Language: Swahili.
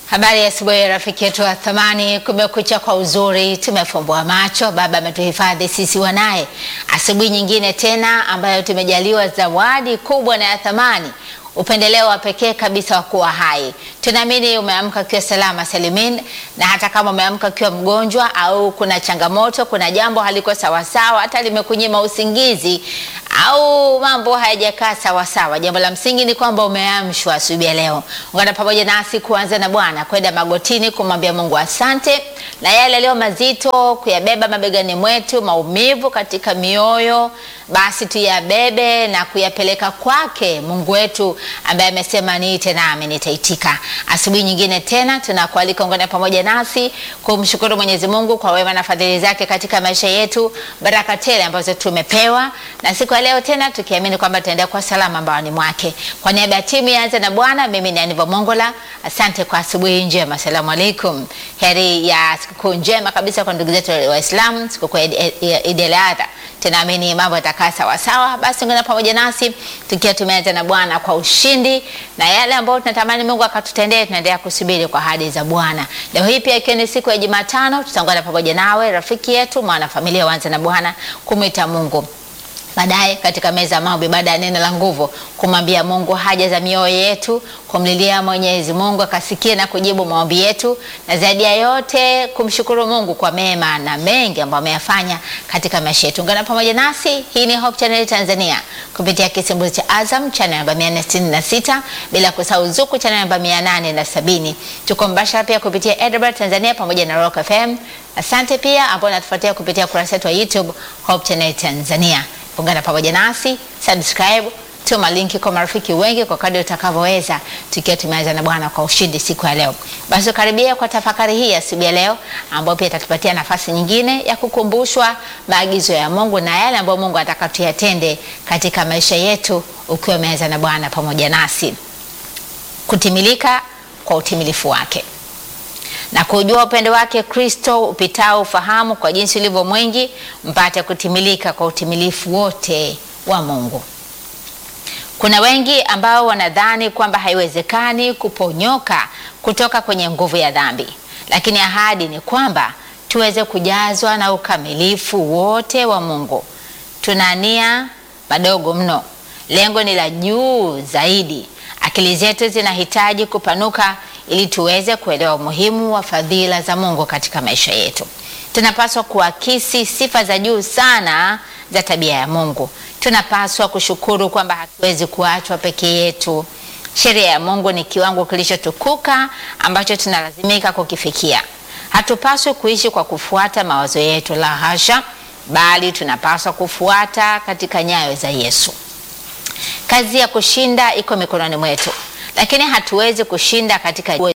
Habari ya asubuhi rafiki yetu wa thamani, kumekucha kwa uzuri, tumefumbua macho. Baba ametuhifadhi sisi wanaye, asubuhi nyingine tena ambayo tumejaliwa zawadi kubwa na ya thamani, upendeleo wa pekee kabisa wa kuwa hai. Tunaamini umeamka ukiwa salama salimin, na hata kama umeamka ukiwa mgonjwa au kuna changamoto, kuna jambo haliko sawasawa, hata limekunyima usingizi au mambo hayajakaa sawasawa, jambo la msingi ni kwamba umeamshwa asubuhi ya leo. Ungana pamoja nasi kuanza na Bwana, kwenda magotini kumwambia Mungu asante, na yale yaliyo mazito kuyabeba mabegani mwetu, maumivu katika mioyo, basi tuyabebe na kuyapeleka kwake Mungu wetu ambaye amesema niite nami nitaitika. Asubuhi nyingine tena tunakualika ungana pamoja nasi kumshukuru Mwenyezi Mungu kwa wema na fadhili zake katika maisha yetu, baraka tele ambazo tumepewa na siku ya leo tena tukiamini kwamba tutaendelea kwa salama mbaoni mwake. Kwa niaba ya timu yaanza na Bwana, mimi ni Aniva Mongola. Asante kwa asubuhi njema, asalamu alaikum. Heri ya sikukuu njema kabisa kwa ndugu zetu Waislamu, sikukuu ya Eid al-Adha. Tunaamini mambo yatakaa sawa sawa. Basi ungana pamoja nasi tukiwa tumeanza na Bwana kwa ushindi, na yale ambayo tunatamani Mungu akatutendee, tunaendelea kusubiri kwa ahadi za Bwana. Leo hii pia ikiwa ni siku ya Jumatano, tutaungana pamoja nawe rafiki yetu, mwana familia waanza na Bwana, kumwita Mungu baadaye katika meza ya maombi, baada ya neno la nguvu, kumwambia Mungu haja za mioyo yetu, kumlilia Mwenyezi Mungu akasikie na kujibu maombi yetu, na zaidi ya yote kumshukuru Mungu kwa mema na mengi ambayo ameyafanya katika maisha yetu. Ungana pamoja nasi, hii ni Hope Channel Tanzania kupitia kisimbuzi cha Azam channel namba 466, bila kusahau Zuku channel namba 870. Tuko mbashara pia kupitia Edinburgh Tanzania pamoja na Rock FM. Asante pia ambao natufuatia kupitia kurasa yetu wa YouTube Hope Channel Tanzania. Ungana pamoja nasi, subscribe, tuma linki kwa marafiki wengi kwa kadri utakavyoweza, tukiwa tumeanza na Bwana kwa ushindi siku ya leo. Basi karibia kwa tafakari hii asubuhi ya leo, ambayo pia itatupatia nafasi nyingine ya kukumbushwa maagizo ya Mungu na yale ambayo Mungu anataka tuyatende katika maisha yetu, ukiwa umeanza na Bwana pamoja nasi, kutimilika kwa utimilifu wake na kujua upendo wake Kristo upitao ufahamu, kwa jinsi ulivyo mwingi, mpate kutimilika kwa utimilifu wote wa Mungu. Kuna wengi ambao wanadhani kwamba haiwezekani kuponyoka kutoka kwenye nguvu ya dhambi, lakini ahadi ni kwamba tuweze kujazwa na ukamilifu wote wa Mungu. Tuna nia madogo mno, lengo ni la juu zaidi. Akili zetu zinahitaji kupanuka ili tuweze kuelewa umuhimu wa fadhila za Mungu katika maisha yetu. Tunapaswa kuakisi sifa za juu sana za tabia ya Mungu. Tunapaswa kushukuru kwamba hatuwezi kuachwa peke yetu. Sheria ya Mungu ni kiwango kilichotukuka ambacho tunalazimika kukifikia. Hatupaswi kuishi kwa kufuata mawazo yetu, la hasha, bali tunapaswa kufuata katika nyayo za Yesu. Kazi ya kushinda iko mikononi mwetu, lakini hatuwezi kushinda katika